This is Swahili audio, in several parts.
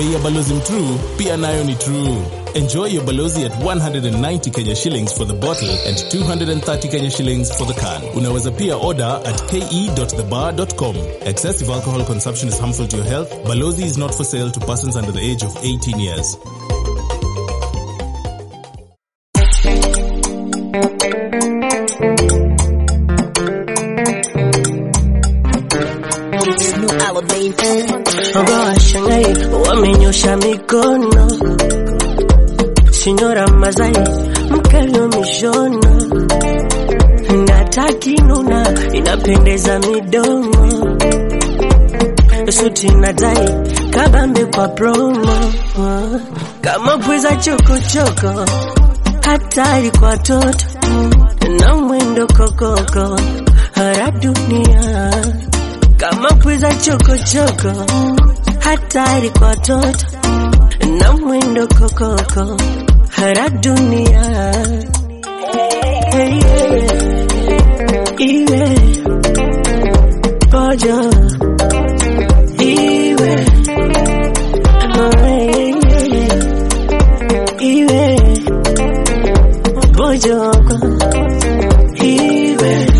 bei ya balozi mtruu pia nayo ni true. Enjoy your balozi at 190 Kenya shillings for the bottle and 230 Kenya shillings for the can. Unaweza pia order at ke.thebar.com. Excessive alcohol consumption is harmful to your health. Balozi is not for sale to persons under the age of 18 years. Ogo washangai wamenyosha mikono, Sinyora Mazai mkalio mishono, ndataki nuna inapendeza midomo, suti na tai kabambe kwa promo, kama pweza chokochoko, hatari kwa toto na mwendo kokoko, hara dunia kama pweza chokochoko, hatari kwa toto na mwendo kokoko, hara dunia hey, yeah. iwe pojo iwe oh, hey, yeah. iwe pojoko iwe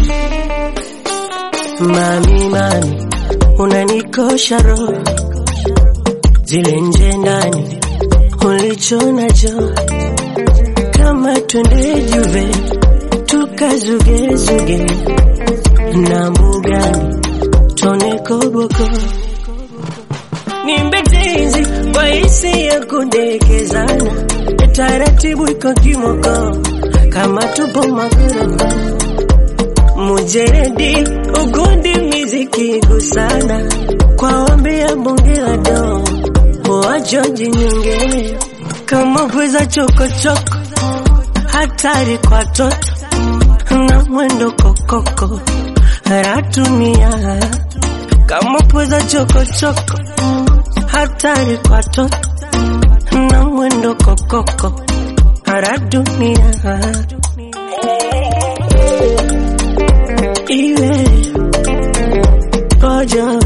Mami, mami, unanikosha roho, zile nje ndani ulicho nacho, kama twende Juve tukazugezuge na mbugani tone koboko nimbe tenzi kwa hisi ya kudekezana, taratibu iko kimoko kama tupo magorofa mujeredi ugundi miziki gusana kwa ombi ya bonge la do wajoji nyonge kama pweza chokochoko hatari kwa toto na mwendo kokoko ratunia kama pweza chokochoko hatari kwa toto na mwendo kokoko radunia iwe pojo